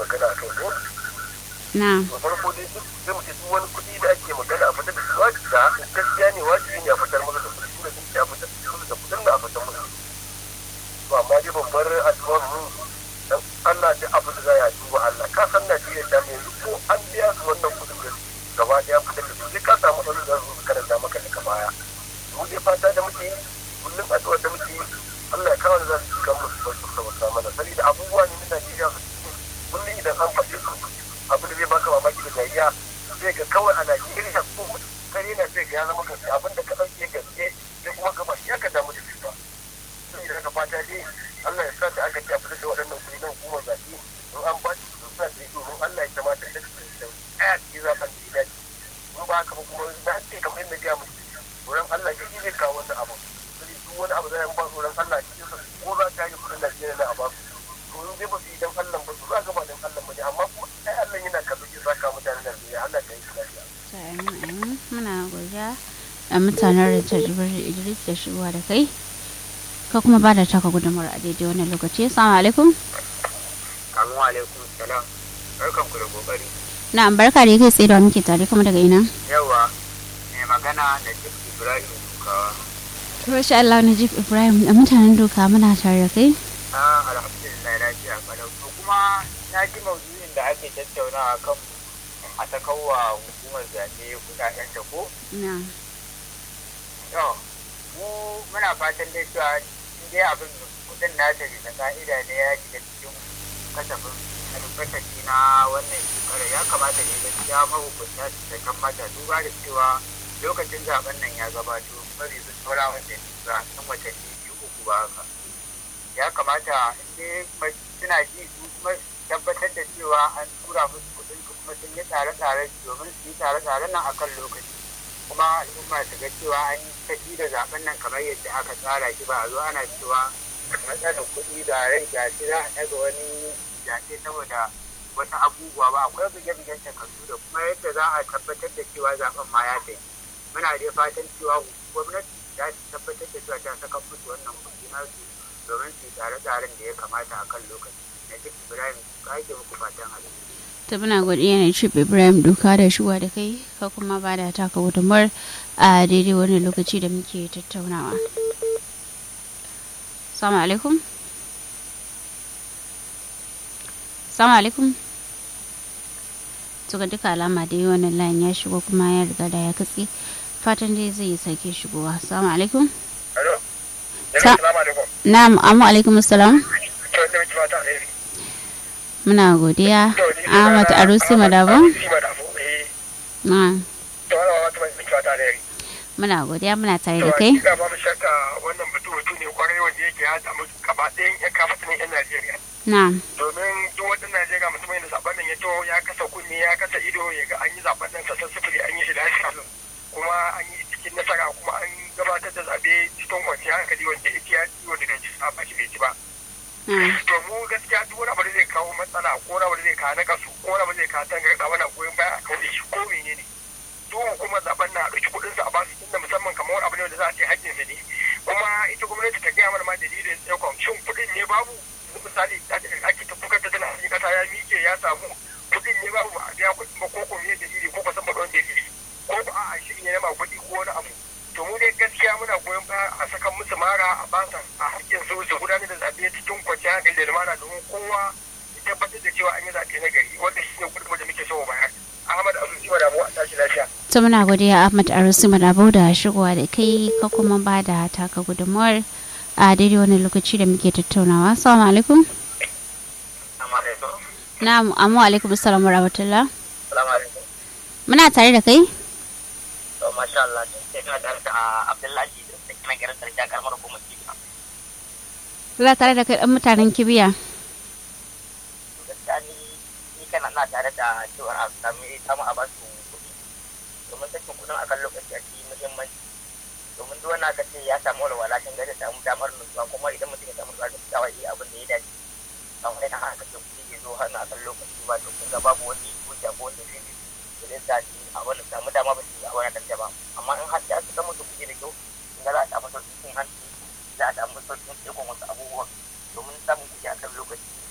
magana a kan ko na to farko dai duk sai mu ce duk wani kuɗi da ake magana a fitar da su wajibi da gaskiya ne wajibi ne a fitar masa da kuɗi tunda sun ce a fitar da su da kuɗin da a fitar masa to amma dai babbar addu'ar mu dan Allah da abu da za ya duba Allah ka san Najeriya ta yanzu ko an biya su wannan kuɗin da gaba ɗaya fitar da su sai ka samu wani da su karanta maka daga baya mu dai fata da muke yi kullum addu'ar da muke yi Allah ya kawo da za su kan musu barkin sa wata mana saboda abubuwa ne na Najeriya su kullum idan an faɗi su abu da zai baka mamaki da dariya zai ga kawai a Najeriya ko kare na sai ga ya zama gaske abin da ka ɗauke gaske sai kuma ka ba shi aka damu da shi ba saboda haka fata dai Allah ya sa da aka ce a fitar da waɗannan kuɗi na hukumar zaɓe in an ba shi su sa da domin Allah ya kamata da su da ɗaya ce zaɓen da ya dace in ba haka ba kuma na ce kamar yadda ya mutu wurin Allah ya zai kawo wannan abu sai duk wani abu zai ba tsoron Allah cikin sa ko za ta yi kuɗin Najeriya na a ba su to in dai ba su yi dan Allah ba su za ga ba dan Allah ba ne amma kuma ai Allah yana kallo ki saka mutanen Najeriya Allah ka yi su lafiya to amin amin muna godiya da mutanen Richard Jibril Idris da shigowa da kai ka kuma ba da taka gudunmawar a daidai wannan lokaci assalamu alaikum Assalamu alaikum salam barkan ku da kokari na barka da kai tsaye da muke tare kuma daga ina yawa mai magana da Jif Ibrahim Dukawa Masha Allah Najib Ibrahim da mutanen doka muna tare da kai na alhamdulillah lafiya kalau to kuma na ji maudu'in da ake tattaunawa kan a sakawa hukumar zaɓe kuɗaɗen ta ko na to mu muna fatan dai cewa in dai abin kuɗin nata bisa ka'ida ne ya shiga cikin kasafin albarkaci na wannan shekarar ya kamata ne gaskiya mahukunta su ta kammata duba da cewa lokacin zaben nan ya gabato bari su saura wanda ba san watanni biyu uku ba haka ya kamata in dai suna ji su kuma tabbatar da cewa an tura musu kuɗin su kuma sun yi tsare-tsare domin su yi tsare-tsaren nan akan lokaci kuma al'umma su ga cewa an tafi da zaben nan kamar yadda aka tsara shi ba a zo ana cewa matsalar kuɗi da rai ga shi za a ɗaga wani zaɓe saboda wasu abubuwa ba akwai buge-bugen takardu da kuma yadda za a tabbatar da cewa zaben ma ya tafi muna dai fatan cewa gwamnati za ta tabbatar da cewa ta saka musu wannan kuɗi nasu domin su yi tsare-tsaren da ya kamata a kan lokaci na duk ibrahim ka ake muku fatan alheri ta muna godiya ne Chip Ibrahim doka da shigowa da kai ka kuma ba da taka gudunmawar a daidai wani lokaci da muke tattaunawa Assalamu alaikum Assalamu alaikum to ga duka alama da yi wannan layin ya shigo kuma ya riga da ya katse fatan dai zai yi sake shigowa assalamu alaikum Alo? Sa- Assalamu alaikum. na'am amma alaikum assalam To, ina miki fata alheri. muna godiya To, ni Ahmad sunana Arusi Ahmad Madabo Arusi Madabo, eh. na To, ana wata mai miki fata alheri. muna godiya muna tare To, da kai hakika babu shakka wannan batu batu ne kwarai wanda yake ya samu gaba ɗayan ƴan kafatanin ƴan Najeriya. na Domin duk wata Najeriya musamman da zaɓen nan ya to ya kasa kunne ya kasa ido ya ga an yi zaɓen nan sassan sifiri an yi shi lafiya kuma an yi cikin nasara kuma an gabatar da zaɓe cikin kwanciyar hankali wanda yake ya ci wanda bai ci ba ba shi bai ci ba. na to mu gaskiya duk wani abu da zai kawo matsala ko wani abu da zai kawo nakasu ko wani abu da zai kawo tangarɗa mana goyon baya a kauɗe shi ko menene duk hukumar zaben na ɗauki kuɗin su a basu tunda musamman kamar wani abu ne wanda za a ce haƙƙin su ne kuma ita gwamnati ta gaya mana ma dalilin tsaikon shin kuɗin ne babu yanzu misali ta ce ake ta kuka ta tana cikin ƙasa ya miƙe ya samu kuɗin ne babu ba a biya kuɗin ba ko ko me dalili ko ko san ba don dalili ko ba a shi ne ma kuɗi ko wani abu to mu dai gaskiya muna goyon baya a sakan musu mara a basa a hakkin su su gudanar da zaɓe cikin kwanciyar hankali da lumana domin kowa ya tabbatar da cewa an yi zaɓe na gari wanda shi ne gudunmu da muke so mu bayar ahmad azuzi ma damu a tashi lafiya to muna godiya Ahmad Arusi Madabo da shigowa da kai ka kuma ba da taka gudunmawar a daidai wani lokaci da muke tattaunawa assalamu alaikum Assalamu alaikum. na'am amma alaikum assalam wa rahmatullah Assalamu alaikum. muna tare da kai To masha Allah sai kana tare da Abdullahi da take nan garin Sarki a karamar hukumar Kifa. muna tare da kai dan mutanen kibiya Gaskiya ni ni kana na tare da cewa a sami samu a basu kuɗi. Domin sakin kuɗin akan lokaci a cikin muhimmanci. Domin duk wanda aka ce ya samu walwala kan gari samu damar nutsuwa kuma idan mutum ya samu nutsuwa da tsawa iya abin da ya dace. Amma idan aka ce kuɗi ya zo hannu akan lokaci ba to kun ga babu wani hujja ko wani dalili da zai sa shi a wani samu dama ba su yi a wani kanta ba. Amma in har ya suka musu kuɗi da kyau kun ga za a samu sauƙin cin hanci za a samu sauƙin ikon wasu abubuwan domin samun kuɗi akan lokaci